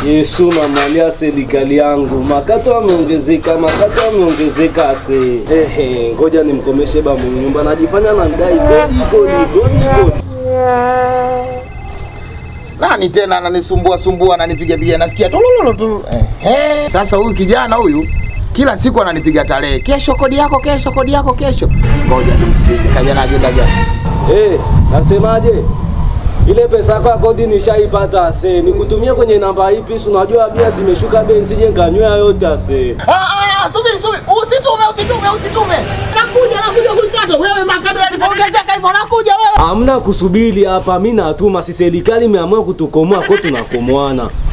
Yesu mamalia serikali yangu, makato ameongezeka, makato ameongezeka ase. Ehe, ngoja nimkomeshe ba mwenye nyumba, najifanya na mdai kodi kodi kodi kodi. Nani tena ananisumbua sumbua ananipiga piga nasikia tululu tu. Eh, sasa huyu kijana huyu kila siku ananipiga tarehe. Kesho kodi yako, kesho kodi yako, kesho. Ngoja tumsikize. Kaja na agenda gani? Eh, nasemaje? Ile pesa yako ya kodi nishaipata ase. Nikutumie kwenye namba ipi? Si unajua bia zimeshuka bei, nsije nkanywea yote ase. Ah ah, subiri subiri. Usitume, usitume, usitume. Nakuja, nakuja kuifuata. Wewe makado yalipoongezeka hivyo nakuja wewe. Hamna kusubiri hapa, mimi natuma. Si serikali imeamua kutukomoa, kwa tunakomoana.